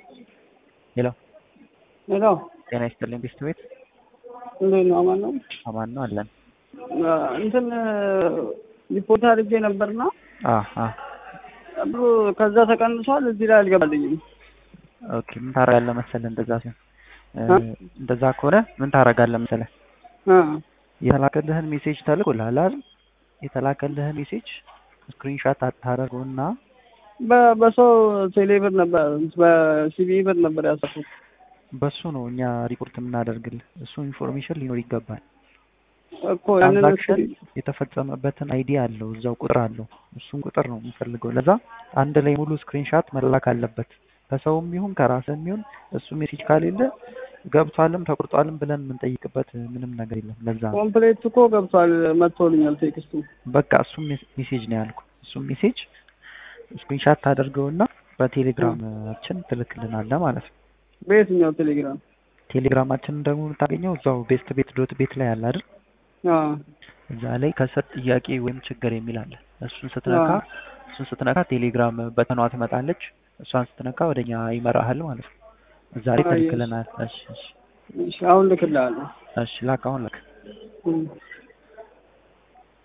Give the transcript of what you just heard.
ሄሎ ሄሎ ጤና ይስጥልኝ ቤስት ቤት እንዴት ነው? አማን ነው? አማን ነው አለን። እንትን ሪፖርት አድርጌ ነበርና አ አ ብሩ ከዛ ተቀንሷል። እዚህ ላይ አልገባልኝም። ኦኬ ምን ታደርጋለህ መሰለህ? እንደዛ ሲሆን እ እንደዛ ከሆነ ምን ታደርጋለህ መሰለህ? እ የተላከልህን ሜሴጅ ተልኮልሃል አይደል? የተላከልህን ሜሴጅ ስክሪንሻት ታደርገውና በ- በሰው ቴሌ ብር ነበር በሲቢ ብር ነበር ያሰፉት። በሱ ነው እኛ ሪፖርት የምናደርግልህ። እሱ ኢንፎርሜሽን ሊኖር ይገባል። እኮ ያንን ትራንዛክሽን የተፈጸመበትን አይዲ አለው እዛው ቁጥር አለው። እሱን ቁጥር ነው የምንፈልገው። ለዛ አንድ ላይ ሙሉ ስክሪንሻት መላክ አለበት። ከሰውም ይሁን ከራስም ይሁን እሱ ሜሴጅ ካሌለ ገብቷልም ተቆርጧልም ብለን የምንጠይቅበት ምንም ነገር የለም። ለዛ ነው ኮምፕሌት እኮ ገብቷል መጥቶልኛል ቴክስቱ። በቃ እሱም ሜሴጅ ነው ያልኩ። እሱም ሜሴጅ ስክሪንሻት ታደርገውና በቴሌግራማችን ትልክልናለህ ማለት ነው። በየትኛው ቴሌግራም? ቴሌግራማችንን ደግሞ የምታገኘው እዛው ቤስት ቤት ዶት ቤት ላይ አለ አይደል? አዎ እዛ ላይ ከስር ጥያቄ ወይም ችግር የሚል አለ። እሱን ስትነካ አዎ። እሱን ስትነካ ቴሌግራም በተኗ ትመጣለች። እሷን ስትነካ ወደኛ ይመራሃል ማለት ነው። እዛ ላይ አየሽ። ትልክልናል። እሺ እሺ እሺ አሁን ልክልሃለሁ። እሺ ላክ አሁን ላክ። እም።